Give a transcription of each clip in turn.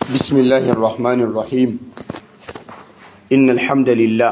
بسم الله الرحمن الرحيم إن الحمد لله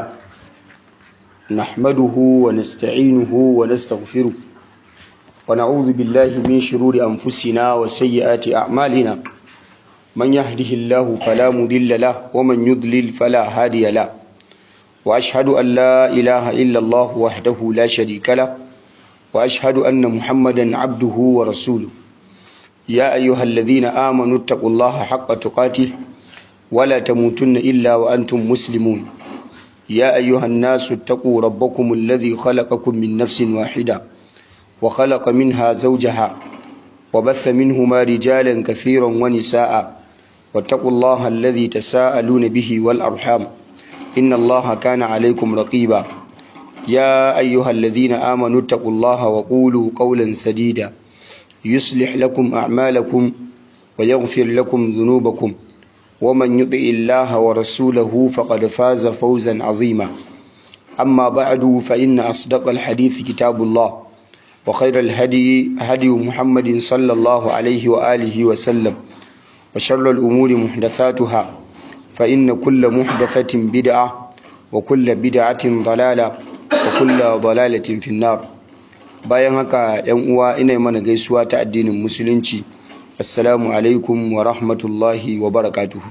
نحمده ونستعينه ونستغفره ونعوذ بالله من شرور أنفسنا وسيئات أعمالنا من يهده الله فلا مضل له ومن يضلل فلا هادي له وأشهد أن لا إله إلا الله وحده لا شريك له وأشهد أن محمدا عبده ورسوله يا أيها الذين آمنوا اتقوا الله حق تقاته ولا تموتن إلا وأنتم مسلمون يا أيها الناس اتقوا ربكم الذي خلقكم من نفس واحدة وخلق منها زوجها وبث منهما رجالا كثيرا ونساء واتقوا الله الذي تساءلون به والأرحام إن الله كان عليكم رقيبا يا أيها الذين آمنوا اتقوا الله وقولوا قولا سديدا يصلح لكم أعمالكم ويغفر لكم ذنوبكم ومن يطع الله ورسوله فقد فاز فوزا عظيما أما بعد فإن أصدق الحديث كتاب الله وخير الهدي هدي محمد صلى الله عليه وآله وسلم وشر الأمور محدثاتها فإن كل محدثة بدعة وكل بدعة ضلالة وكل ضلالة في النار bayan haka yan uwa ina mana gaisuwa ta addinin musulunci assalamu alaikum wa rahmatullahi wa barakatuhu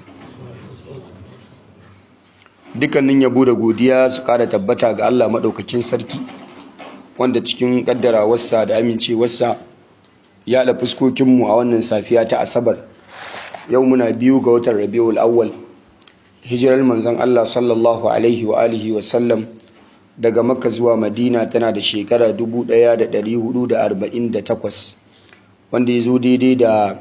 dukkanin yabo da godiya su kara tabbata ga Allah maɗaukakin sarki wanda cikin ƙaddarawarsa da amincewarsa ya da fuskokinmu a wannan safiya ta asabar yau muna biyu ga watan rabiul awwal hijirar manzon Allah sallallahu alaihi wa alihi wa sallam daga makka zuwa madina tana da shekara 1448 wanda ya zo daidai da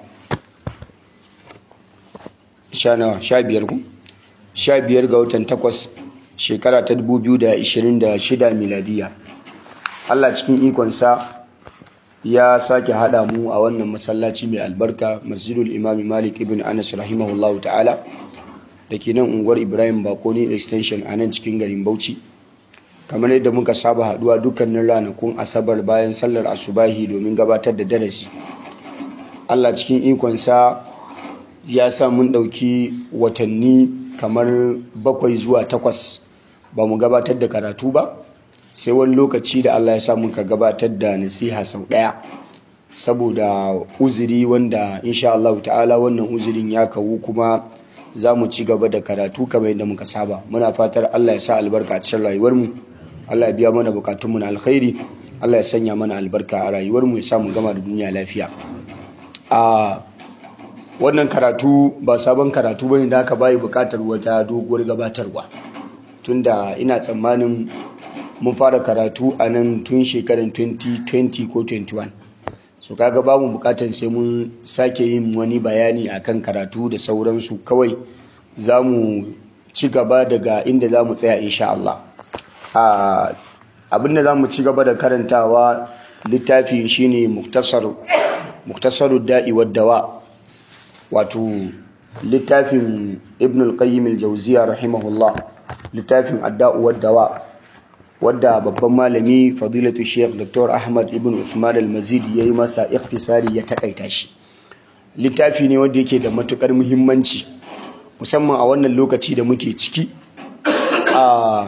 sha biyar ga watan takwas shekara ta 2026 miladiya allah cikin ikonsa ya sake haɗa mu a wannan masallaci mai albarka masjidul imami malik ibn anas rahimahullahu ta'ala da ke nan unguwar ibrahim bakoni extension a nan cikin garin bauchi kamar yadda muka saba haduwa dukkanin ranakun asabar bayan sallar asubahi domin gabatar da darasi allah cikin ikonsa ya sa mun ɗauki watanni kamar bakwai zuwa takwas ba mu gabatar da karatu ba sai wani lokaci da allah ya sa muka gabatar da nasiha sau ɗaya saboda uzuri wanda insha allahu ta'ala wannan uzurin ya kawu kuma za mu ci gaba da karatu kamar yadda muka saba muna fatar allah ya sa albarka a cikin rayuwarmu Allah ya biya mana bukatunmu na alkhairi Allah ya sanya mana albarka a rayuwarmu ya samu gama da duniya lafiya a wannan karatu ba sabon karatu bane da aka bayi bukatar wata doguwar gabatarwa tunda ina tsammanin mun fara karatu a nan tun shekarar 2020 ko 21 so kaga ba mu bukatar sai mun sake yin wani bayani akan karatu da sauransu kawai za mu ci gaba daga inda za mu tsaya insha Allah abinda za mu ci gaba da karantawa littafi shine muktasaru da'i waddawa wato littafin ibn al-qayyim al-jawziya rahimahullah littafin adda'u waddawa wadda babban malami fadilatu sheikh dr ahmad ibn uthman al-mazid yayi masa iktisari ya takaita shi littafi ne wanda yake da matukar muhimmanci musamman a wannan lokaci da muke ciki a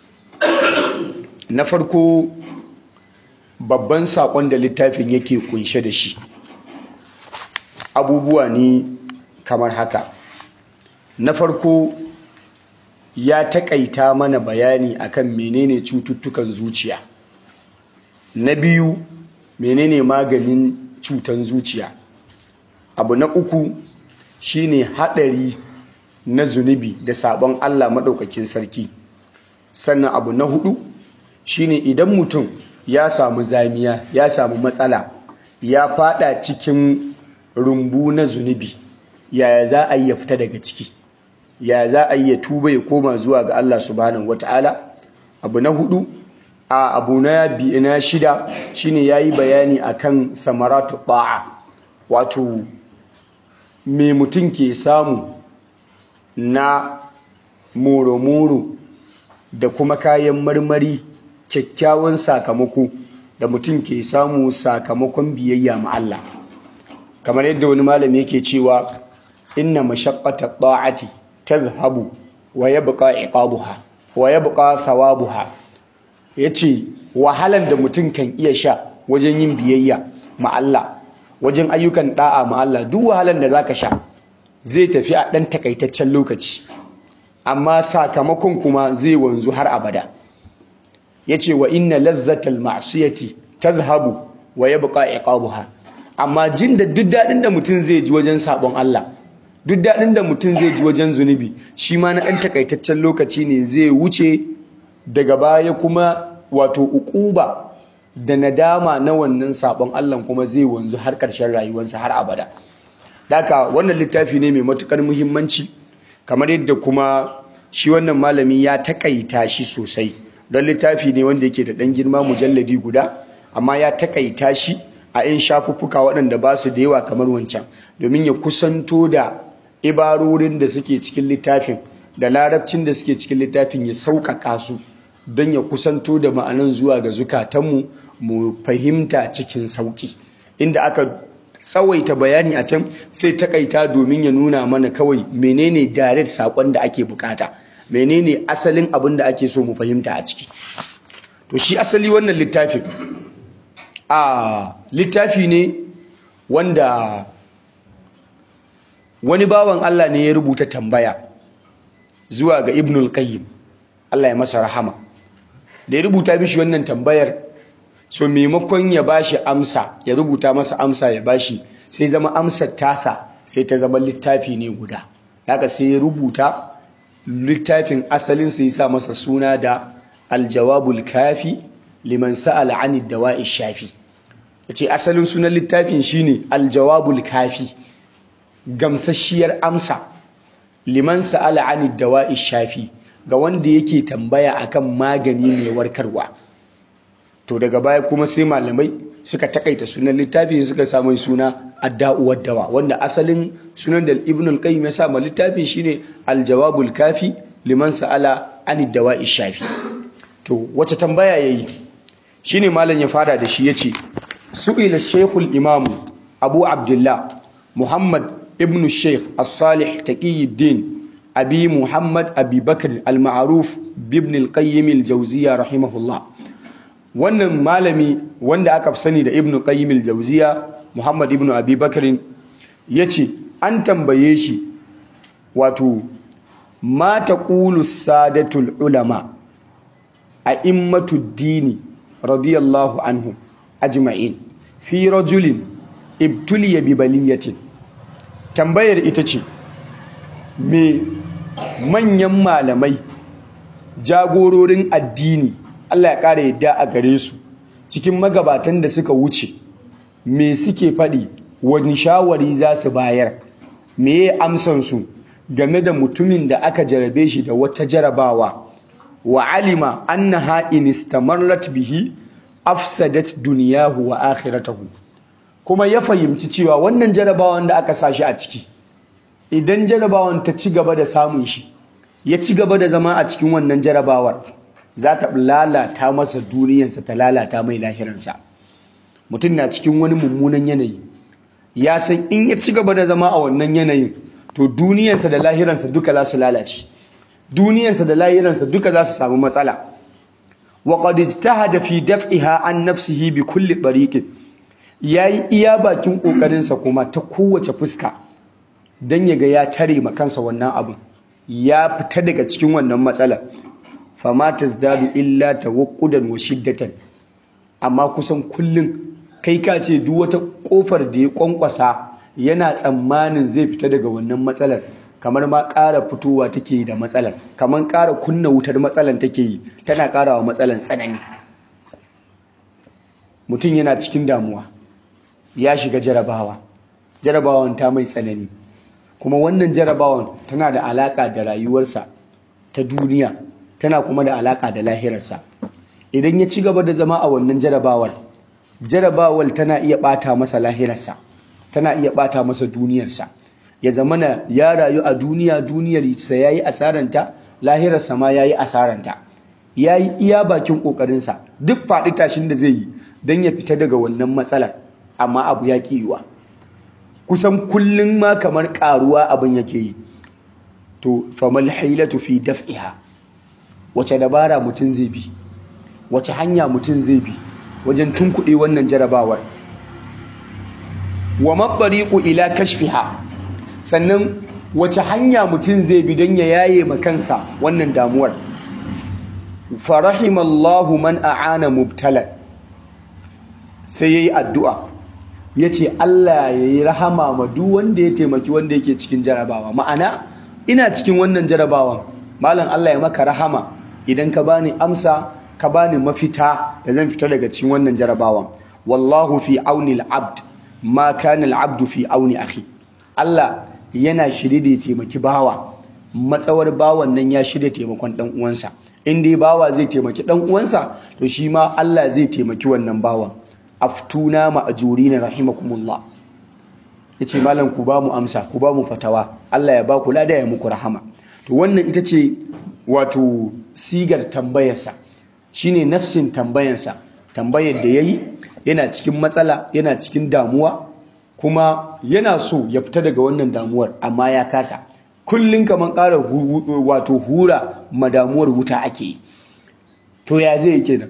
na farko babban saƙon da littafin yake kunshe da shi abubuwa ne kamar haka na farko ya taƙaita mana bayani akan menene cututtukan zuciya na biyu menene maganin cutan zuciya abu na uku shine haɗari na zunubi da sabon Allah maɗaukakin sarki sannan abu na hudu shine idan mutum ya samu zamiya ya samu matsala ya fada cikin rumbu na zunubi yaya za a yi ya fita daga ciki yaya za a yi ya tuba ya koma zuwa ga Allah subhanahu wata'ala abu na hudu a abu na biyu na shida shine yayi bayani akan samaratu ba'a wato me mutum ke samu na moro-moro da kuma kayan marmari kyakkyawan sakamako da mutum ke samu sakamakon biyayya ma Allah kamar yadda wani malami yake cewa inna mashaqqata ta'ati tadhhabu wa yabqa iqabuha wa yabqa thawabuha yace wahalan da mutum kan iya sha wajen yin biyayya ma Allah wajen ayyukan da'a ma Allah duk wahalan da zaka sha zai tafi a dan takaitaccen lokaci amma sakamakon kuma zai wanzu har abada yace wa inna ladhatal ma'siyati tadhhabu wa yabqa iqabuha amma jin da duk dadin da mutum zai ji wajen sabon Allah duk dadin da mutum zai ji wajen zunubi shi ma na dan takaitaccen lokaci ne zai wuce daga baya kuma wato ukuba da nadama na wannan sabon Allah kuma zai wanzu har ƙarshen rayuwarsa har abada daka wannan littafi ne mai matukar muhimmanci kamar yadda kuma shi wannan malami ya takaita shi sosai don littafi ne wanda yake da ɗan girma mujalladi guda amma ya takaita shi a 'yan shafuffuka waɗanda ba su da yawa kamar wancan domin ya kusanto da ibarorin da suke cikin littafin da larabcin da suke cikin littafin ya sauƙaƙa su don ya kusanto da ma'anan zuwa ga zukatanmu mu fahimta cikin sauƙi inda aka tsawaita bayani a can sai takaita domin ya nuna mana kawai menene direct saƙon da ake bukata menene asalin abin da ake so mu fahimta a ciki to shi asali wannan littafin a littafi ne wanda wani bawan Allah ne ya rubuta tambaya zuwa ga Ibnul Qayyim Allah ya masa rahama da ya rubuta mishi wannan tambayar so maimakon ya bashi amsa ya rubuta masa amsa ya bashi sai zama amsar tasa sai ta zama littafi ne guda haka sai ya rubuta littafin asalin sai sa masa suna da aljawabul kafi liman sa'ala ani dawa'i shafi yace asalin sunan littafin shine aljawabul kafi gamsasshiyar amsa liman sa'ala ani dawa'i shafi ga wanda yake tambaya akan magani mai warkarwa to daga baya kuma sai malamai suka takaita sunan littafi suka samu suna adda'uwar dawa wanda asalin sunan da ibn al-qayyim ya sa ma littafin shine al-jawabul kafi liman sa'ala anid dawa'i shafi to wace tambaya yayi shine malam ya fara da shi yace su'ila shaykhul imam abu abdullah muhammad ibn shaykh as-salih taqiyuddin abi muhammad abi bakr al-ma'ruf ibn al-qayyim al-jawziyya rahimahullah wannan malami wanda aka fi sani da ibn qayyim al-jawziya muhammad ibn abi bakr yace an tambaye shi wato ma taqulu sadatul ulama a immatu dini radiyallahu anhum ajma'in fi rajulin ibtuliya bi baliyatin tambayar ita ce me manyan malamai jagororin addini Allah ya ƙara yadda a gare su cikin magabatan da suka wuce me suke faɗi wani shawari za su bayar me ya amsansu game da mutumin da aka jarabe shi da wata jarabawa wa alima annaha in istamarrat bihi afsadat duniyahu wa akhiratahu kuma ya fahimci cewa wannan jarabawan da aka sashi a ciki idan jarabawan ta ci gaba da samun shi ya ci gaba da zama a cikin wannan jarabawar za ta lalata masa duniyarsa ta lalata mai lahiransa mutum na cikin wani mummunan yanayi ya san in ya ci gaba da zama a wannan yanayin to duniyarsa da lahiransa duka za su lalace duniyarsa da lahiransa duka za su samu matsala wa qad ijtahada fi daf'iha an nafsihi bi kulli tariqin yayi iya bakin kokarinsa kuma ta kowace fuska dan yaga ya tare ma kansa wannan abu ya fita daga cikin wannan matsalar fama tazdadu illa tawaqqudan wa shiddatan amma kusan kullun kai ka ce duk wata kofar da ya kwankwasa yana tsammanin zai fita daga wannan matsalar kamar ma ƙara fitowa take da matsalar kamar ƙara kunna wutar matsalar take yi tana ƙarawa matsalar tsanani mutum yana cikin damuwa ya shiga jarabawa jarabawan ta mai tsanani kuma wannan jarabawan tana da alaƙa da rayuwarsa ta duniya tana kuma da alaka da lahirarsa idan ya ci gaba da zama a wannan jarabawar jarabawar tana iya bata masa lahirarsa tana iya bata masa duniyarsa ya zamana ya rayu a duniya duniyar sa yayi asaranta lahirarsa ma yayi asaranta yayi iya bakin kokarinsa duk faɗi tashin da zai yi dan ya fita daga wannan matsalar amma abu ya kiyuwa kusan kullum ma kamar karuwa abin yake yi to famal hailatu fi daf'iha wace dabara mutum zai bi wace hanya mutum zai bi wajen tunkuɗe wannan jarabawar wa maɓariƙu ila kashfiha sannan wace hanya mutum zai bi don ya yaye makansa wannan damuwar farahimallahu man a'ana mubtalan sai yayi addu'a yace Allah yayi rahama ma duk wanda ya taimaki wanda yake cikin jarabawa ma'ana ina cikin wannan jarabawan malam Allah ya maka rahama idan ka bani amsa ka bani mafita da zan fita daga cikin wannan jarabawan wallahu fi auni al-abd ma kana al-abd fi auni akhi Allah yana shirye da ya taimaki bawa matsawar bawan nan ya shirya taimakon dan uwansa in dai bawa zai taimaki dan uwansa to shi ma Allah zai taimaki wannan bawan aftuna ma'jurina rahimakumullah yace malam ku ba mu amsa ku ba mu fatawa Allah ya ba ku lada ya muku rahama to wannan ita ce wato sigar tambayarsa shine nassin tambayarsa tambayar da yayi yana cikin matsala yana cikin damuwa kuma yana so ya fita daga wannan damuwar amma ya kasa kullun kaman ƙara wato hura madamuwar wuta ake yi to ya zai kenan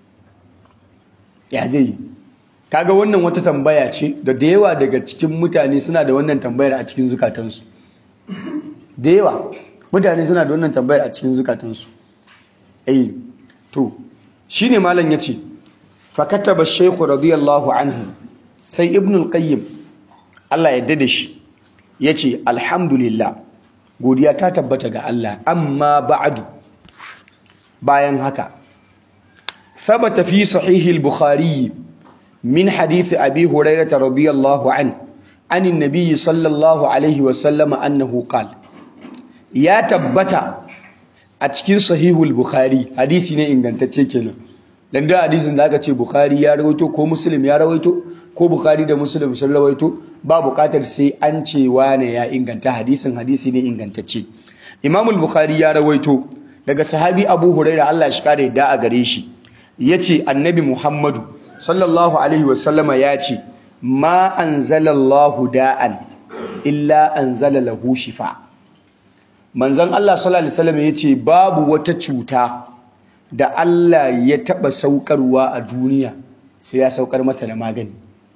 ya zai kaga wannan wata tambaya ce da da yawa daga cikin mutane suna da wannan tambayar a cikin zukatansu da yawa mutane suna da wannan tambayar a cikin zukatansu eh to shine malam yace fa kataba shaykh radiyallahu anhu sai ibn al-qayyim Allah ya yarda da shi yace alhamdulillah godiya ta tabbata ga Allah amma ba'du bayan haka ثبت في صحيح البخاري من حديث أبي هريرة رضي الله عنه عن النبي صلى الله عليه وسلم أنه قال يا تبت أتكين صحيح البخاري حديثي ne ingantacce kenan dan da hadisin da aka ce Bukhari ya rawaito ko Muslim ya rawaito ko Bukhari da Muslim sun rawaito ba bukatar sai an ce wane ya inganta hadisin hadisi ne ingantacce Imam al-Bukhari ya rawaito daga sahabi Abu Hurairah Allah shi kare da a gare shi yace Annabi Muhammadu sallallahu alaihi wasallama ya ce ma anzalallahu da'an illa anzala lahu shifa manzon Allah sallallahu alaihi wasallam yace babu wata cuta da Allah ya taba saukarwa a duniya sai ya saukar mata da magani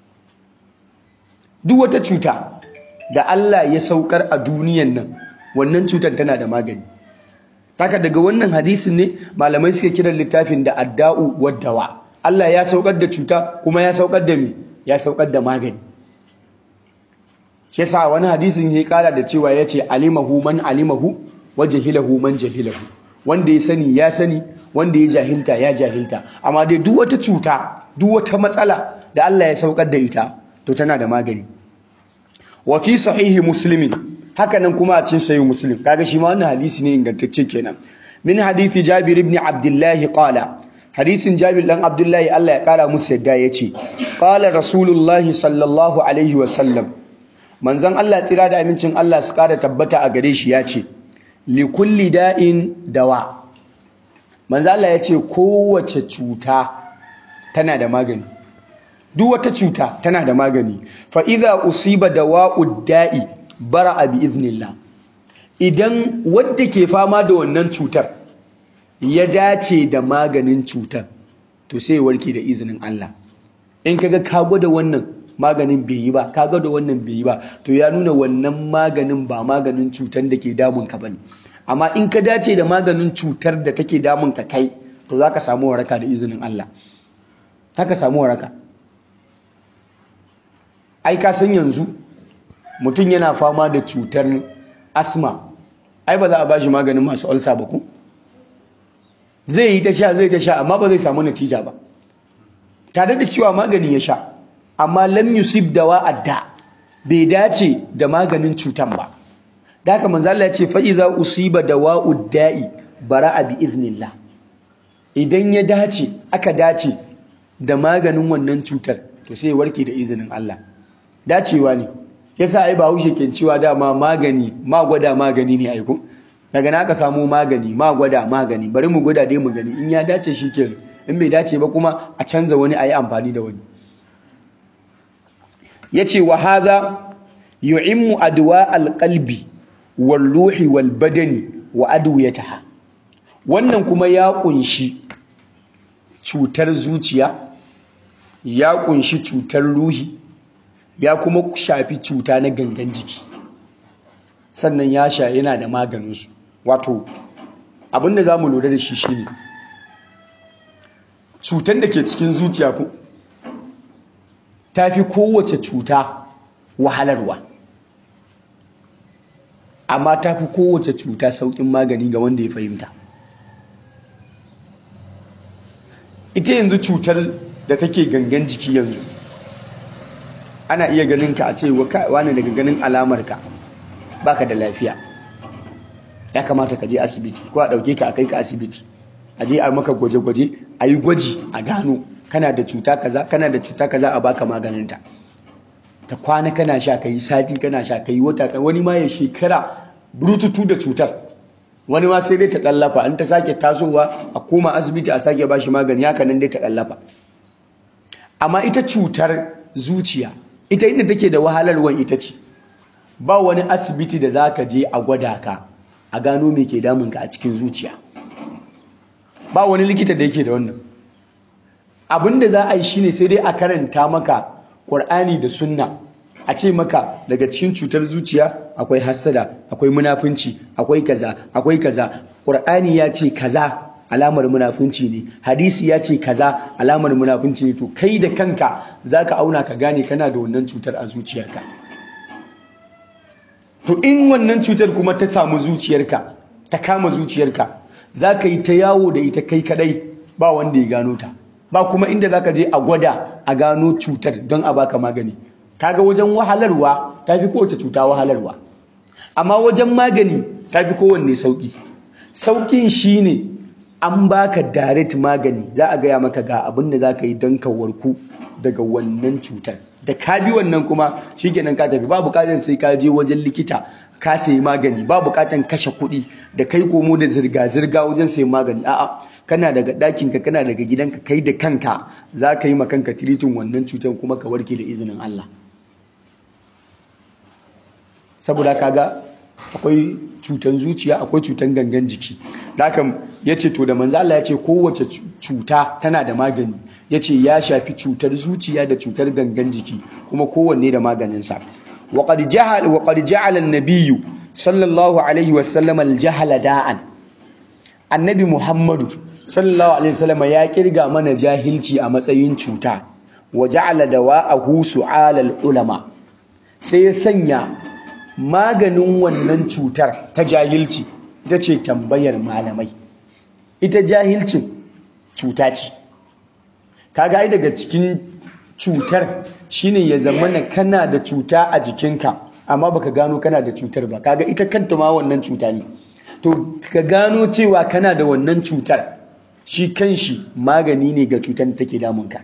duk wata cuta da Allah ya saukar a duniyan nan wannan cutar tana da magani haka daga wannan hadisin ne malamai suke kiran littafin da adda'u waddawa Allah ya saukar da cuta kuma ya saukar da me ya saukar da magani shi yasa wani hadisin ya kara da cewa yace alimahu man alimahu wa jahilahu man jahilahu wanda ya sani ya sani wanda ya jahilta ya jahilta amma dai duk wata cuta duk wata matsala da Allah ya saukar da ita to tana da magani wa fi sahihi muslimin haka nan kuma a cikin sahih muslim kaga shi ma wannan hadisi ne ingantacce kenan min hadisi jabir ibn abdullah qala hadisin jabir dan abdullahi Allah ya kara musu yadda yace qala rasulullahi sallallahu alaihi wa sallam manzon Allah tsira da amincin Allah su kara tabbata a gare shi yace li kulli da'in dawa manzon Allah yace kowace cuta tana da magani duk wata cuta tana da magani fa idza usiba dawa'ud da'i bara'a bi iznillah idan wanda ke fama da wannan cutar ya dace da maganin cutar to sai warke da izinin Allah in kaga ka gwada wannan maganin bai yi ba ka gwada wannan bai yi ba to ya nuna wannan maganin ba maganin cutar da ke damun ka bane amma in ka dace da maganin cutar da take damun ka kai to zaka samu waraka da izinin Allah zaka samu waraka ai ka san yanzu mutum yana fama da cutar asma ai ba za a bashi maganin masu ulcer ba ku zai yi ta sha zai ta sha amma ba zai samu natija ba tare da cewa magani ya sha amma lam yusib dawa adda bai dace da maganin cutan ba da haka manzo Allah ya ce fa iza usiba dawa'ud da'i bara'a bi iznillah idan ya dace aka dace da maganin wannan cutar to sai warke da izinin Allah dacewa ne yasa ai Bahaushe ke cewa dama magani ma gwada magani ne aiko daga na aka samu magani ma gwada magani bari mu gwada dai mu gani in ya dace shikenan in bai dace ba kuma a canza wani ayi amfani da wani yace wa hadha yu'immu adwa alqalbi wal ruhi wal badani wa adwiyataha wannan kuma ya kunshi cutar zuciya ya kunshi cutar ruhi ya kuma shafi cuta na gangan jiki sannan ya sha yana da maganinsu wato abinda za mu lura da shi shine cutar da ke cikin zuciya ku ta fi kowace cuta wahalarwa amma ta fi kowace cuta sauƙin magani ga wanda ya fahimta ita yanzu cutar da take gangan jiki yanzu ana iya ganin ka a ce wani daga ganin alamarka baka da lafiya ya kamata ka je asibiti ko a ɗauke ka a kai ka asibiti a je a maka gwaje-gwaje a yi gwaji a gano kana da cuta kaza kana da cuta kaza a baka maganinta ka kwana kana sha ka yi sati kana sha ka yi wata wani ma ya shekara burututu da cutar wani ma sai dai ta ɗallafa an ta sake tasowa a koma asibiti a sake bashi magani haka nan dai ta ɗallafa amma ita cutar zuciya ita inda take da wahalarwan ita ce ba wani asibiti da za ka je a gwada ka a gano me ke damunka a cikin zuciya ba wani likita da yake da wannan abin da za a yi shine sai dai a karanta maka ƙur'ani da sunna a ce maka daga cikin cutar zuciya akwai hassada akwai munafunci akwai kaza akwai kaza ƙur'ani ya ce kaza alamar munafunci ne hadisi ya ce kaza alamar munafunci ne to kai da kanka zaka auna ka gane kana da wannan cutar a zuciyarka to in wannan cutar kuma ta samu zuciyarka ta kama zuciyarka zaka yi ta yawo da ita kai kadai ba wanda ya gano ta ba kuma inda zaka je a gwada a gano cutar don a baka magani kaga wajen wahalarwa tafi kowace cuta wahalarwa amma wajen magani tafi kowanne sauki saukin shine an baka direct magani za a gaya maka ga abin da za ka yi don ka warku daga wannan cutar da ka bi wannan kuma shikenan ka tafi ba bukatar sai ka je wajen likita ka sayi magani ba bukatar kashe kuɗi da kai komo da zirga-zirga wajen sayi magani a'a kana daga ɗakinka kana daga gidanka kai da kanka za ka yi ma kanka tiritin wannan cutar kuma ka warke da izinin Allah saboda kaga akwai cutan zuciya akwai cutan gangan jiki da haka ya ce to da manzo Allah ya ce kowace cuta tana da magani ya ce ya shafi cutar zuciya da cutar gangan jiki kuma kowanne da maganinsa wa qad ja'al wa qad ja'ala an-nabiyyu sallallahu alaihi wa sallam al-jahala da'an annabi muhammadu sallallahu alaihi wasallam ya kirga mana jahilci a matsayin cuta wa ja'ala dawa'ahu su'al al-ulama sai ya sanya maganin wannan cutar ta jahilci ita ce tambayar malamai ita jahilcin cuta ce kaga ai daga cikin cutar shine ya zamana kana da cuta a jikinka amma baka gano kana da cutar ba kaga ita kanta ma wannan cuta ne to ka gano cewa kana da wannan cutar shi kanshi magani ne ga cutar da take damunka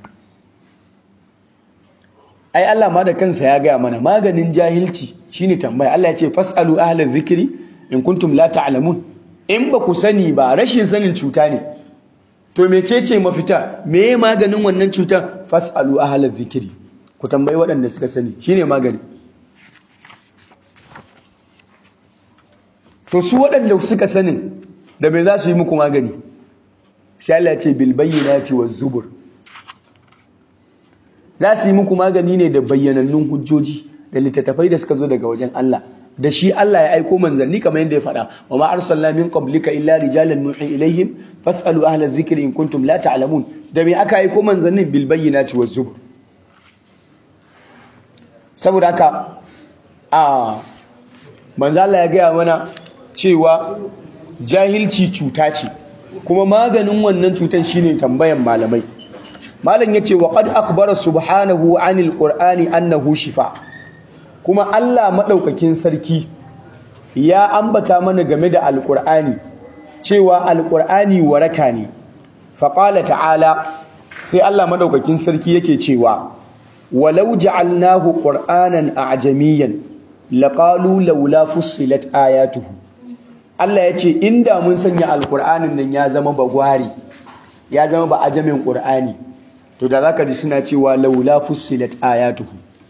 ai Allah ma da kansa ya gaya mana maganin jahilci shine tambaya Allah ya ce fasalu ahlal zikri in kuntum la ta'lamun in ba ku sani ba rashin sanin cuta ne to mecece mafita meye maganin wannan cutar fasalu ahlal zikri ku tambayi waɗanda suka sani shine magani to su waɗanda suka sanin da me za su yi muku magani shi Allah ya ce bil bayyinati waz zubur za su yi muku magani ne da bayyanannun hujjoji da littattafai da suka zo daga wajen Allah da shi Allah ya aiko manzanni kamar yadda ya faɗa wa ma arsalna min qablika illa rijalan nuhi ilaihim fasalu ahla dhikri in kuntum la ta'lamun da me aka aiko manzannin bil bayyinati waz zubur saboda haka a manzo Allah ya gaya mana cewa jahilci cuta ce kuma maganin wannan cutar shine tambayan malamai malam yace wa qad akhbara subhanahu anil qur'ani annahu shifa kuma Allah madaukakin sarki ya ambata mana game da alqur'ani cewa alqur'ani waraka ne fa qala ta'ala sai Allah madaukakin sarki yake cewa walau ja'alnahu qur'anan a'jamiyan laqalu laula fussilat ayatuhu Allah yace inda mun sanya alqur'anin nan ya zama bagwari ya zama ba ajamin qur'ani to da zaka ji suna cewa laula fussilat ayatuhu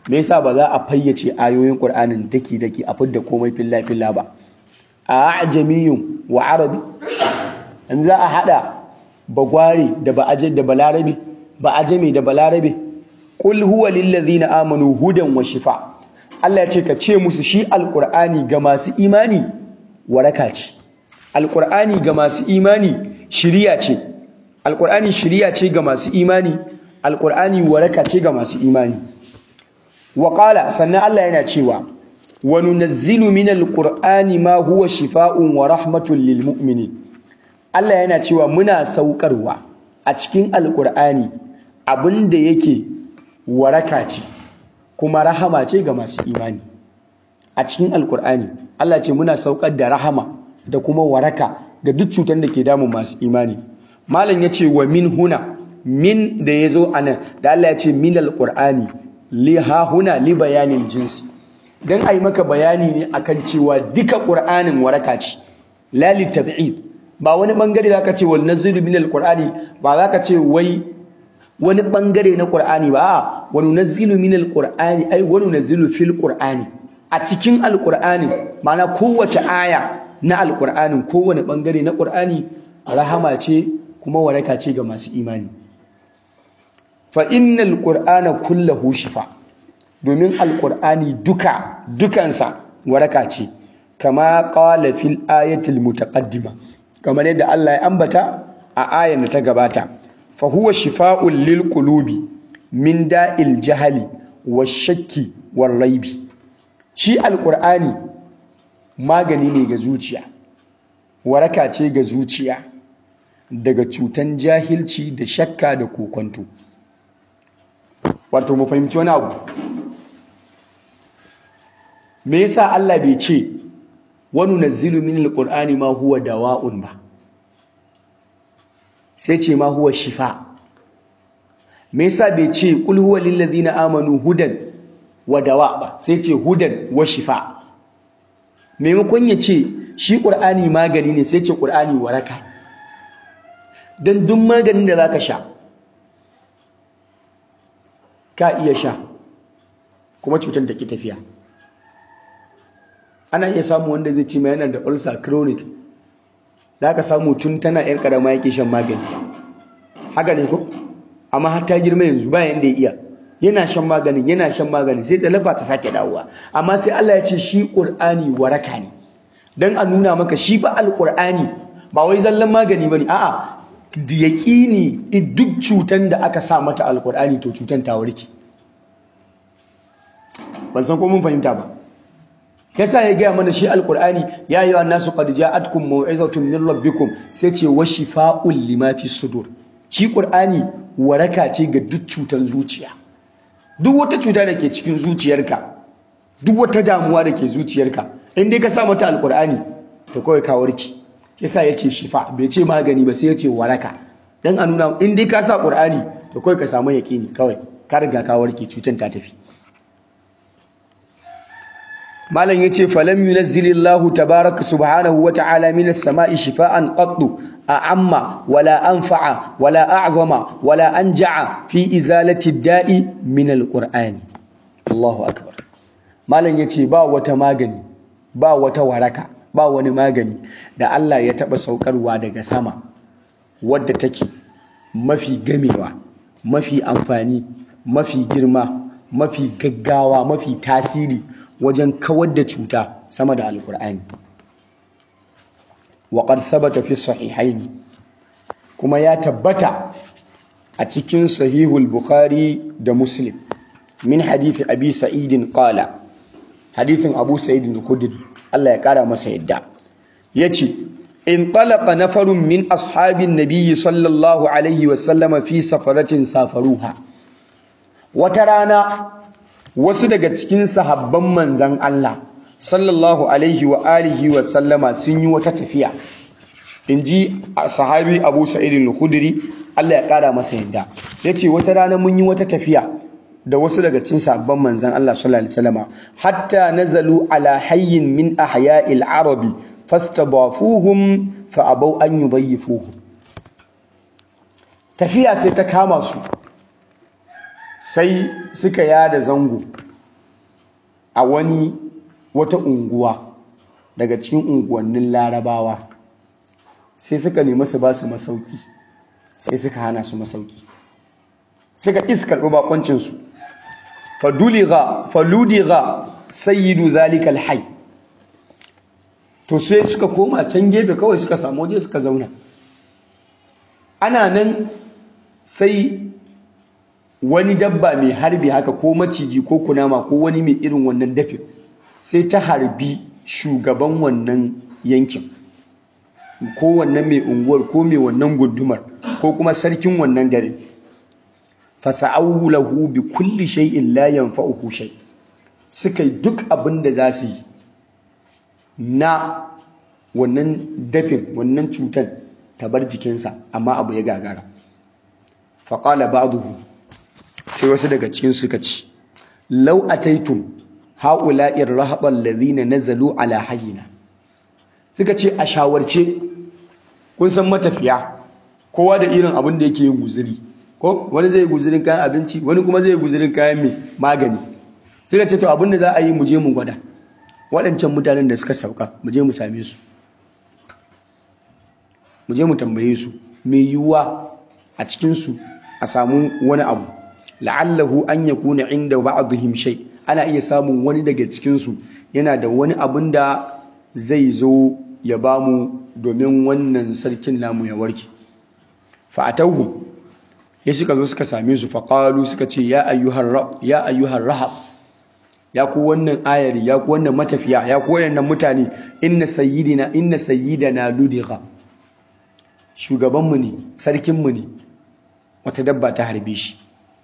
me yasa ba za a fayyace ayoyin qur'anin daki daki a fidda komai filla filla ba a ajamiyun wa arabi an za a hada bagware da ba da balarabe ba ajami da balarabe qul huwa lil ladzina amanu hudan wa shifa Allah ya ce ka ce musu shi alqur'ani ga masu imani waraka ce alqur'ani ga masu imani shiriya ce alqur'ani shiriya ce ga masu imani alqur'ani waraka ce ga masu imani wa qala sannan Allah yana cewa wa nunazzilu minal qur'ani ma huwa shifaa'un wa rahmatun lil mu'minin Allah yana cewa muna saukarwa a cikin alqur'ani abinda yake waraka ce kuma rahama ce ga masu imani a cikin alqur'ani Allah ce muna saukar da rahama da kuma waraka ga duk cutar da ke damun masu imani malam yace wa min huna min da yazo anan da Allah ya ce min alqur'ani li ha huna li bayanin jinsi dan ai maka bayani ne akan cewa duka qur'anin waraka ce la li tab'id ba wani bangare zaka ce wal nazilu min alqur'ani ba zaka ce wai wani bangare na qur'ani ba a wa nunazzilu min alqur'ani ai wa nunazzilu fil qur'ani a cikin alqur'ani ma'ana kowace aya na alqur'anin kowane bangare na qur'ani rahama ce kuma waraka ce ga masu imani fa innal qur'ana kullahu shifa domin alqur'ani duka dukansa waraka ce kama qala fil ayatil mutaqaddima kamar yadda Allah ya ambata a ayar da ta gabata fa huwa shifaa'un lil qulubi min da'il jahali wash-shakki war-raibi shi alqur'ani magani ne ga zuciya waraka ce ga zuciya daga cutan jahilci da shakka da kokonto wato mu fahimci wani abu me yasa Allah bai ce wani nazzilu min alqur'ani ma huwa dawa'un ba sai ce ma huwa shifa me yasa bai ce qul huwa lil ladina amanu hudan wa dawa ba sai ce hudan wa shifa maimakon ya ce shi qur'ani magani ne sai ce qur'ani waraka dan duk maganin da zaka sha ka iya sha kuma cutar da ke tafiya ana iya samu wanda zai ce mai yana da ulcer chronic da aka samu tun tana yar karama yake shan magani haka ne ko amma har ta girma yanzu ba yanda ya iya yana shan maganin yana shan maganin sai ta lafa ta sake dawowa amma sai Allah ya ce shi Qur'ani waraka ne dan a nuna maka shi ba alqur'ani ba wai zallan magani bane a'a da yaqini duk cutan da aka sa mata alqur'ani to cutan ta warke ban san ko mun fahimta ba yasa ya gaya mana shi alqur'ani ya ayyuhan nasu qad ja'atkum mau'izatun min rabbikum sai ce wa shifaa'un lima fi sudur shi qur'ani waraka ce ga duk cutar zuciya duk wata cuta da ke cikin zuciyarka duk wata damuwa da ke zuciyarka in dai ka sa mata alqur'ani to kawai ka warki yasa yace shifa bai ce magani ba sai yace waraka dan a nuna in dai ka sa qur'ani to kawai ka samu yaqini kawai ka riga ka warke cutar ta tafi malam yace falam yunazzilillahu tabaaraka subhanahu wa ta'ala minas sama'i shifaa'an qattu a'amma wala anfa'a wala a'zama wala anja'a fi izalati da'i min alqur'ani Allahu akbar malam yace ba wata magani ba wata waraka ba wani magani da Allah ya taba saukarwa daga sama wadda take mafi gamewa mafi amfani mafi girma mafi gaggawa mafi tasiri wajen kawar da cuta sama da alkur'ani wa qad thabata fi sahihaini kuma ya tabbata a cikin sahihul bukhari da muslim min hadisi abi sa'idin qala hadisin abu sa'idin al-khudri Allah ya kara masa yadda yace in talaqa nafarun min ashabin nabiyyi sallallahu alaihi wa sallama fi safaratin safaruha wata rana wasu daga cikin sahabban manzan Allah sallallahu alaihi wa alihi wa sallama sun yi wata tafiya inji sahabi Abu Sa'id al-Khudri Allah ya kara masa yadda yace wata rana mun yi wata tafiya da wasu daga cikin sahabban manzan Allah sallallahu alaihi wasallama hatta nazalu ala hayyin min ahya'il arabi fastabafuhum fa abaw an yudayyifuhum tafiya sai ta kama su sai suka yada zango a wani wata unguwa daga cikin unguwannin larabawa sai suka nemi su ba su masauki sai suka hana su masauki suka iskarɓi bakoncinsu faduliga faludiga sayyidu zalika alhayy to sai suka koma can gefe kawai suka samu waje suka zauna ana nan sai wani dabba mai harbi haka ko maciji ko kunama ko wani mai irin wannan dafin sai ta harbi shugaban wannan yankin ko wannan mai unguwar ko mai wannan gundumar ko kuma sarkin wannan gari fasa'awu lahu bi kulli shay'in la yanfa'uhu shay suka yi duk abin da za su yi na wannan dafin wannan cutar ta bar jikinsa amma abu ya gagara faƙala ba'duhu sai wasu daga cikin suka ci law ataitum haula'ir rahaban ladhina nazalu ala hayyina suka ce a shawarce kun san matafiya kowa da irin abin da yake yin guzuri ko wani zai guzurin kayan abinci wani kuma zai guzurin kayan mai magani suka ce to abin da za a yi mu je mu gwada waɗancan mutanen da suka sauka mu je mu same su mu je mu tambaye su mai yiwuwa a cikinsu a samu wani abu la'allahu an yakuna inda ba'dihim shay ana iya samun wani daga cikinsu yana da wani abin da zai zo ya bamu domin wannan sarkin namu ya warke fa'atauhu ya suka zo suka same su faqalu suka ce ya ayyuhar ya ayyuhar rahab ya ku wannan ayari ya ku wannan matafiya ya ku wannan mutane inna sayyidina inna sayyidana ludiga shugabanmu ne sarkinmu ne wata dabba ta harbe shi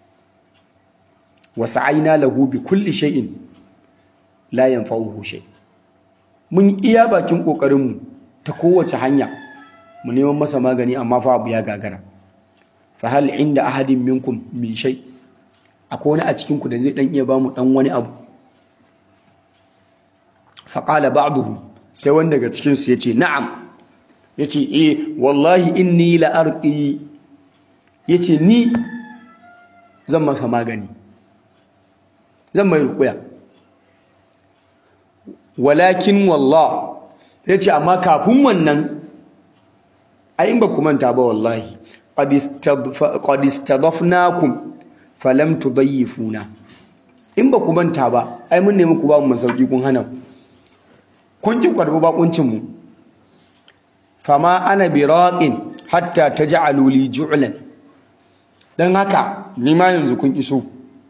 wa sa'aina lahu bi kulli shay'in la yanfa'uhu shay mun iya bakin kokarinmu ta kowace hanya mu neman masa magani amma fa abu ya gagara fa hal inda ahadin minkum min shay akwai wani a cikin ku da zai dan iya bamu dan wani abu fa qala ba'duhum sai wanda daga cikin su yace na'am yace eh wallahi inni la arqi yace ni zan masa magani zan mai rukuya walakin wallah yace amma kafin wannan ai in ba ku manta ba wallahi qad istadafnakum falam tudayyifuna in ba ku manta ba ai mun nemi ku ba mu masauki kun hana kun ki kwarbi bakuncin mu fama ana biraqin hatta taj'alu li ju'lan dan haka ni ma yanzu kun iso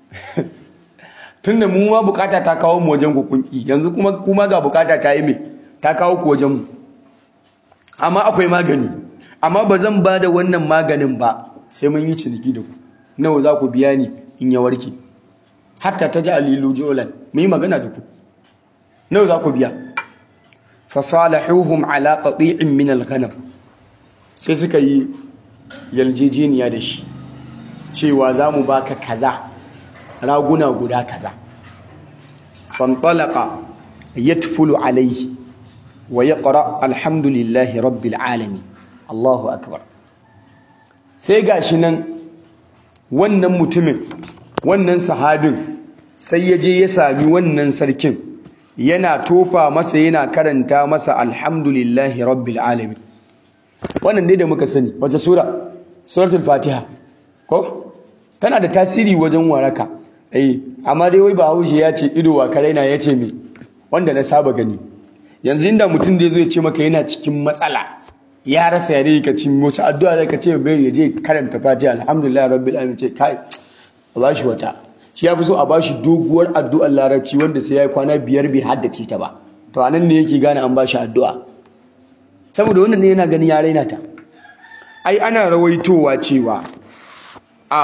tunda mu ma bukata ta kawo mu wajen ku kun ki yanzu kuma kuma ga bukata ta yi me ta kawo ku wajen mu amma akwai magani amma ba zan ba da wannan maganin ba sai mun yi ciniki da ku nawa za ku biya ni in ya warke hatta ta ji alilu jolan mu yi magana da ku nawa za ku biya fasalahuhum ala qati'in min al-ghanam sai suka yi yaljejeniya da shi cewa za mu baka kaza raguna guda kaza fantalaqa yatfulu alayhi wa yaqra alhamdulillahi rabbil alamin Allahu akbar sai gashi nan wannan mutumin wannan sahabin sai ya je ya sami wannan sarkin yana tofa masa yana karanta masa alhamdulillahi rabbil alamin wannan dai da muka sani wace sura suratul fatiha ko tana da tasiri wajen waraka eh amma dai wai bahaushe ya ce ido wa karaina ya ce me wanda na saba gani yanzu inda mutum da zai ce maka yana cikin matsala ya rasa yare ka ci wace addu'a da ka ce bai ya je karanta fatiha alhamdulillah rabbil alamin ce kai a bashi wata shi ya fi so a bashi doguwar addu'ar larabci wanda sai ya yi kwana biyar bai haddace ta ba to anan ne yake gane an bashi addu'a saboda wannan ne yana ganin ya raina ta ai ana rawaitowa cewa a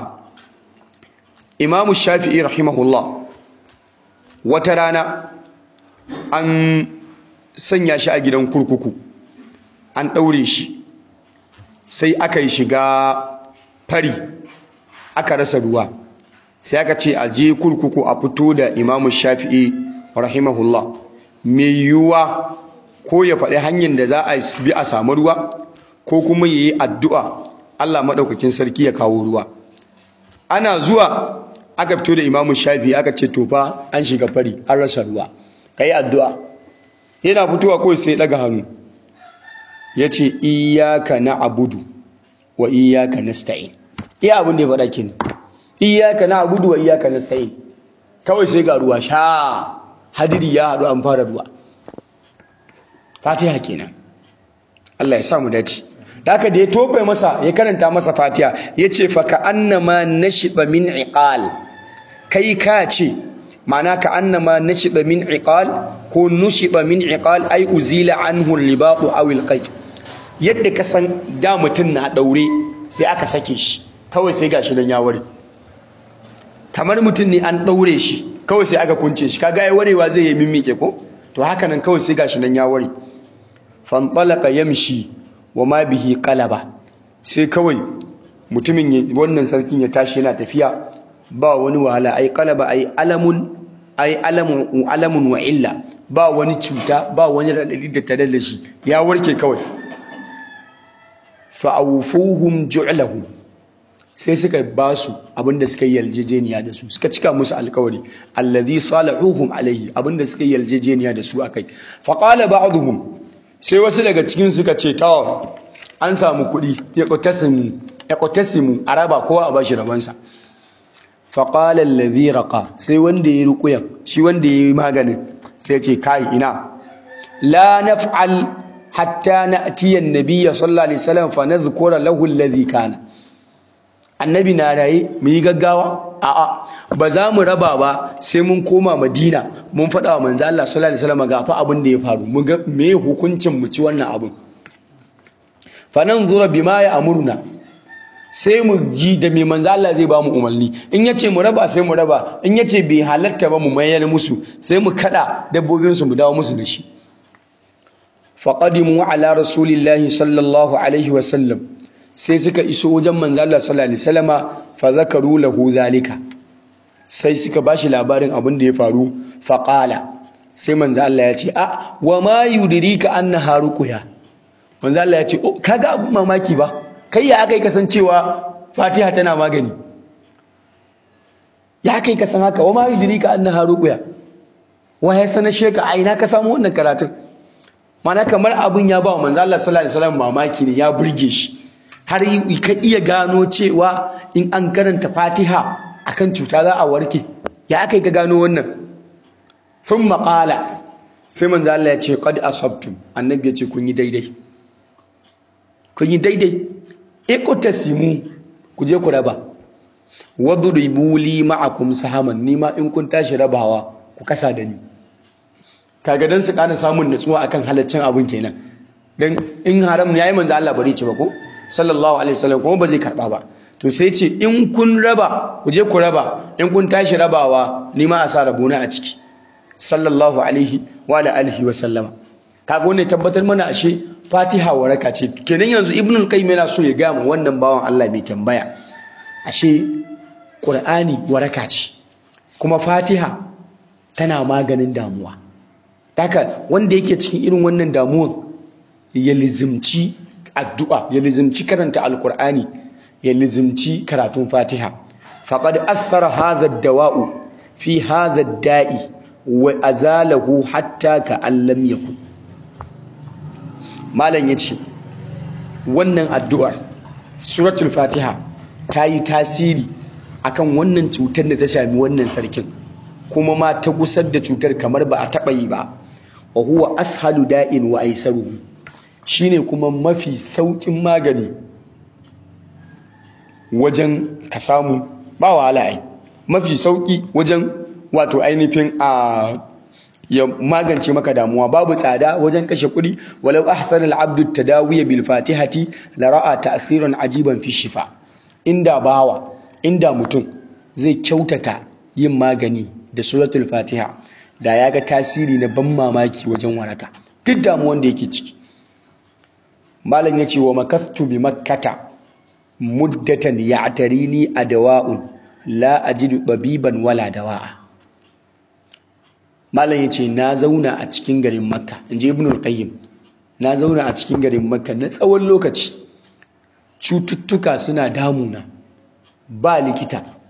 imamu shafi'i rahimahullah wata rana an sanya shi a gidan kurkuku an ɗaure shi sai aka yi shiga fari aka rasa ruwa sai aka ce a je kurkuku a fito da imamu shafi'i rahimahullah mai yiwuwa ko ya faɗi hanyar da za a bi a samu ruwa ko kuma ya yi addu'a Allah maɗaukakin sarki ya kawo ruwa ana zuwa aka fito da imamu shafi aka ce to fa an shiga fari an rasa ruwa kai addu'a yana fitowa kawai sai daga hannu yace iyyaka na'budu wa iyyaka nasta'in iya abin da ya faɗa kenan iyyaka na'budu wa iyyaka nasta'in kawai sai ga ruwa sha hadiri ya haɗu an fara ruwa fatiha kenan Allah ya sa mu dace haka da ya tofe masa ya karanta masa fatiha yace fa ka annama nashiba min iqal kai ka ce ma'ana ka annama nashiba min iqal ko nushiba min iqal ay uzila anhu libaqu aw alqayt yadda ka san da mutun na daure sai aka sake shi kawai sai gashi nan ya ware kamar mutun ne an daure shi kawai sai aka kunce shi kaga ai warewa zai yi mimmike ko to haka nan kawai sai gashi nan ya ware fanṭalaqa yamshi wa ma bihi qalaba sai kawai mutumin wannan sarkin ya tashi yana tafiya ba wani wahala ai qalaba ai alamun ai alamun alamun wa illa ba wani cuta ba wani radadi da tare da shi ya warke kawai fa awfuhum ju'lahu sai suka ba su abinda suka yi yaljejeniya da su suka cika musu alkawari allazi salahuhum alaihi abinda suka yi yaljejeniya da su akai fa qala ba'dhum sai wasu daga cikin suka ce ta an samu kuɗi ya ƙotasimu a raba kowa a bashi rabansa faƙalar laziraka sai wanda ya yi rukuyan shi wanda ya yi maganin sai ce kai ina la naf'al hatta na atiyan nabiya sallallahu alaihi wasallam fa nadhkura lahu alladhi kana annabi na raye mu yi gaggawa a'a ba za mu raba ba sai mun koma madina mun faɗa wa manzo Allah sallallahu alaihi wasallam ga fa abin da ya faru mu ga me hukuncin mu ci wannan abin fa nanzura bima ya amuruna sai mu ji da me manzo Allah zai ba mu umarni in yace mu raba sai mu raba in yace bai halatta ba mu mayar musu sai mu kada dabbobin su mu dawo musu da shi faqadimu ala rasulillahi sallallahu alaihi wasallam sai suka iso wajen manzo Allah sallallahu alaihi wasallama fa zakaru lahu zalika sai suka bashi labarin abin da ya faru fa qala sai manzo Allah ya ce a wa ma yudrika annaha ruqya manzo Allah ya ce oh kaga abun mamaki ba kai ya akai kasancewa Fatiha tana magani ya kai kasan haka wa ma yudrika annaha ruqya wa ya sanar sheka a ina ka samu wannan karatun mana kamar abun ya ba manzo Allah sallallahu alaihi wasallam mamaki ne ya burge shi har ka iya gano cewa in an karanta fatiha akan cuta za a warke ya aka yi ka gano wannan sun maƙala sai manzo Allah ya ce qad asabtum annabi ya ce kun yi daidai kun yi daidai iqtasimu ku je ku raba wadribu li ma'akum sahaman nima in kun tashi rabawa ku kasa da ni kaga dan su kana samun natsuwa akan halaccin abun kenan dan in haram ne yayi manzo Allah bare ce ba ko sallallahu alaihi wasallam kuma ba zai karba ba to sai ce in kun raba ku je ku raba in kun tashi rabawa ni ma a sa rabona a ciki sallallahu alaihi wa alihi wa sallama kaga wannan tabbatar mana ashe Fatiha waraka ce kenan yanzu Ibn al-Qayyim yana so ya ga mu wannan bawan Allah bai tambaya ashe Qur'ani waraka ce kuma Fatiha tana maganin damuwa haka wanda yake cikin irin wannan damuwan ya lizimci addu'a ya lizimci karanta alkur'ani ya lizimci karatun fatiha faqad athara hadha ad-dawa'u fi hadha ad-da'i wa azalahu hatta ka allam yakun malam yace wannan addu'ar suratul fatiha ta yi tasiri akan wannan cutar da ta shami wannan sarkin kuma ma ta gusar da cutar kamar ba a taɓa yi ba wa huwa ashalu da'in wa aisaruhu shine kuma mafi saukin magani wajen ka samu ba wahala ai mafi sauki wajen wato ainihin a ya magance maka damuwa babu tsada wajen kashe kuɗi walau ahsana al-abdu tadawiya bil fatihati la ra'a ta'thiran ajiban fi shifa inda bawa inda mutum zai kyautata yin magani da suratul fatiha da ya ga tasiri na ban mamaki wajen waraka duk damuwan da yake ciki malam yace wa makathtu bi makkata muddatan ya'tarini adawa'un la ajidu tabiban wala dawa'a malam yace na zauna a cikin garin makka inji ibnu al-qayyim na zauna a cikin garin makka na tsawon lokaci cututtuka suna damuna ba likita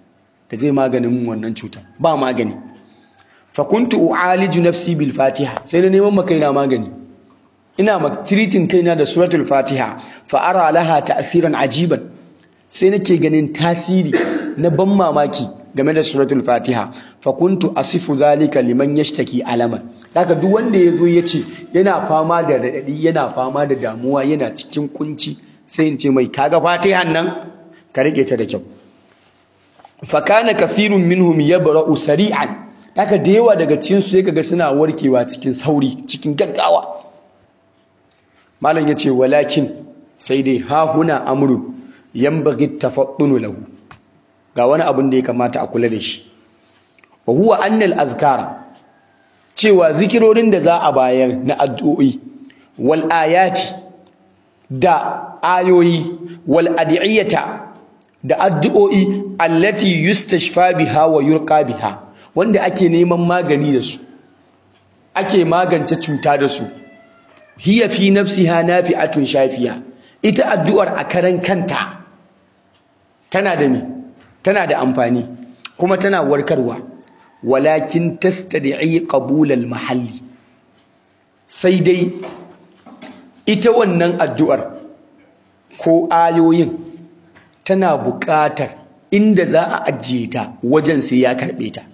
da zai maganin wannan cuta ba magani fa kuntu u'aliju nafsi bil fatiha sai na neman makaina magani ina ma treating kaina da suratul fatiha fa ara laha ta'siran ajiban sai nake ganin tasiri na ban mamaki game da suratul fatiha fa kuntu asifu zalika liman yashtaki alaman haka duk wanda yazo yace yana fama da radadi yana fama da damuwa yana cikin kunci sai in ce mai kaga fatihan nan ka rike ta da kyau fa kana kathirun minhum yabra'u sari'an haka da yawa daga cikin su sai kaga suna warkewa cikin sauri cikin gaggawa malam yace walakin sai dai ha huna amrun yanbaghi tafaddunu lahu ga wani abin da ya kamata a kula da shi wa huwa annal azkara cewa zikirorin da za a bayar na addu'o'i wal ayati da ayoyi wal adiyata da addu'o'i allati yustashfa biha wa yurqa biha wanda ake neman magani da su ake magance cuta da su hiya fi nafsiha nafi'atun shafiya ita addu'ar a karan kanta tana da me tana da amfani kuma tana warkarwa walakin tastad'i qabul al-mahalli sai dai ita wannan addu'ar ko ayoyin tana buƙatar inda za a ajiye ta wajen sai ya karɓe ta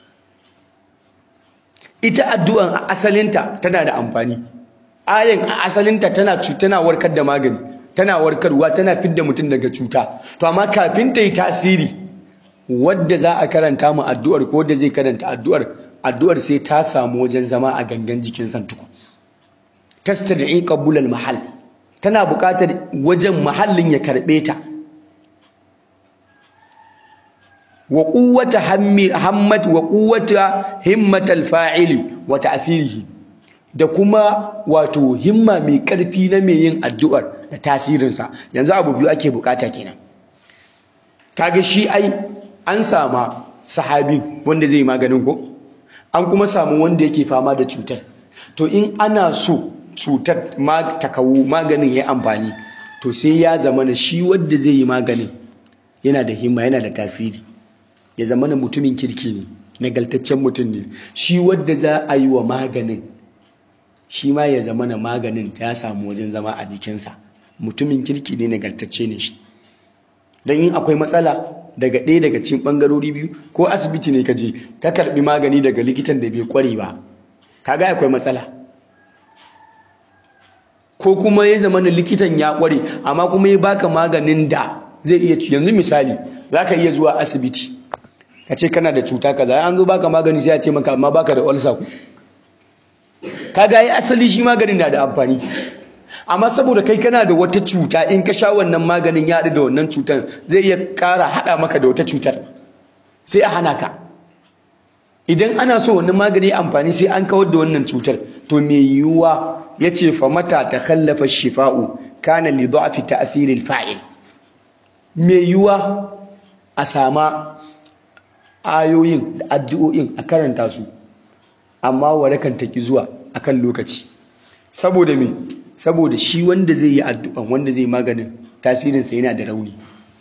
ita addu'an a asalinta tana da amfani ayin a asalinta tana tana warkar da magani tana warkarwa tana fidda mutum daga cuta to amma kafin ta yi tasiri wadda za a karanta mu addu'ar ko wadda zai karanta addu'ar addu'ar sai ta samu wajen zama a gangan jikin santuku tastad'i qabul al mahall tana buƙatar wajen mahallin ya karbe ta wa quwwata hammi hammat wa quwwata himmatal fa'ili wa ta'sirihi da kuma wato himma mai karfi na mai yin addu'ar da tasirinsa yanzu abu biyu ake bukata kenan kaga shi ai an sama sahabi wanda zai maganin ko an kuma samu wanda yake fama da cutar to in ana so cutar ma ta kawo maganin ya amfani to sai ya zama na shi wanda zai yi maganin yana da himma yana da tasiri ya zama na mutumin kirki ne nagaltaccen mutum ne shi wanda za a yi wa maganin shi ma ya zama na maganin ta samu wajen zama a jikinsa mutumin kirki ne nagartacce ne shi don yin akwai matsala daga ɗaya daga cikin ɓangarori biyu ko asibiti ne ka je ka karɓi magani daga likitan da bai ƙware ba kaga akwai matsala ko kuma ya zama na likitan ya ƙware amma kuma ya baka maganin da zai iya yanzu misali za ka iya zuwa asibiti ka ce kana da cuta kaza an zo baka magani sai ya ce maka amma baka da ulcer ku kaga ya asali shi maganin na da amfani amma saboda kai kana da wata cuta in ka sha wannan maganin ya haɗu da wannan cutar zai iya ƙara haɗa maka da wata cutar sai a hana ka idan ana so wannan magani amfani sai an kawar da wannan cutar to me yiwuwa ya ce fa mata ta kallafa shifa'u kana li dha'fi ta'thiril fa'il me yiwuwa a sama ayoyin da addu'o'in a karanta su amma warakan ta ki zuwa akan lokaci saboda me saboda shi wanda zai yi addu'an wanda zai maganin tasirinsa yana da rauni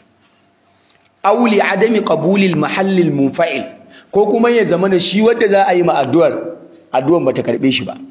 auli adami qabulil mahallil munfa'il ko kuma ya zama da shi wanda za a yi ma addu'ar addu'an bata karbe shi ba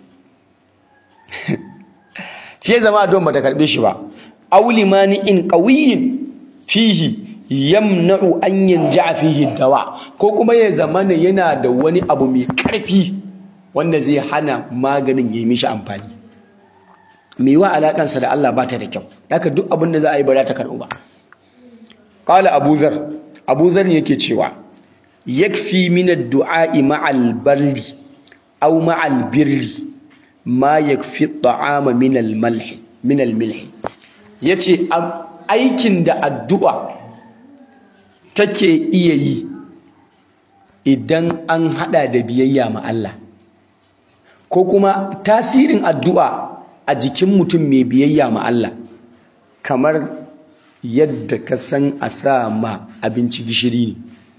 shi ya zama addu'an bata karbe shi ba auli mani'in qawiyyin fihi yamna'u an yanja'a fihi dawa ko kuma ya zama yana da wani abu mai karfi wanda zai hana maganin ya yi mishi amfani mai wa alakansa da Allah ba ta da kyau haka duk abin da za a yi ba za ta karɓu ba qala abu zar abu zar yake cewa yakfi min ad-du'a'i ma'al barri aw ma'al birri ma yakfi at-ta'ama min al-malh min al-milh yace aikin da addu'a take iya yi idan an hada da biyayya ma Allah ko kuma tasirin addu'a a jikin mutum mai biyayya ma Allah kamar yadda ka san a sa ma abinci gishiri ne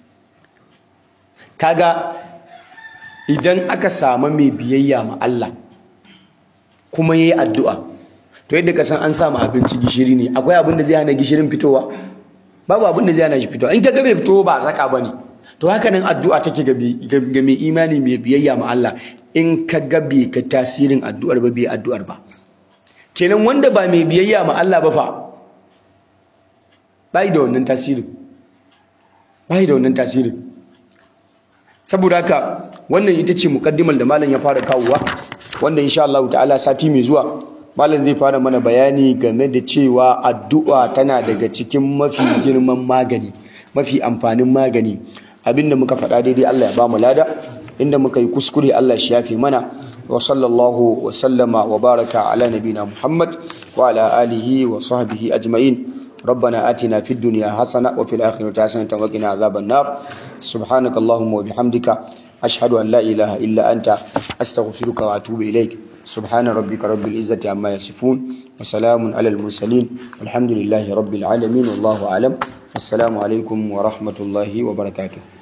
kaga idan aka samu mai biyayya ma Allah kuma yayi addu'a to yadda ka san an sa ma abinci gishiri ne akwai abin da zai hana gishirin fitowa babu abin da zai hana shi fitowa in ka ga bai fito ba a saka bane to haka nan addu'a take ga mai imani mai biyayya ma Allah in ka ga bai ka tasirin addu'ar ba bai addu'ar ba kenan wanda ba mai biyayya ma Allah ba fa bai da wannan tasirin bai da wannan tasirin saboda haka wannan ita ce mukaddimar da malam ya fara kawowa wanda insha Allah ta'ala sati mai zuwa malam zai fara mana bayani game da cewa addu'a tana daga cikin mafi girman magani mafi amfanin magani abinda muka faɗa daidai Allah ya ba mu lada inda muka yi kuskure Allah shi yafe mana wa sallallahu wa sallama wa baraka ala nabina Muhammad wa ala alihi wa sahbihi ajma'in ربنا آتنا في الدنيا حسنة وفي الآخرة حسنة وقنا عذاب النار سبحانك اللهم وبحمدك أشهد أن لا إله إلا أنت أستغفرك وأتوب إليك سبحان ربك رب العزة عما يصفون وسلام على المرسلين والحمد لله رب العالمين والله أعلم السلام عليكم ورحمة الله وبركاته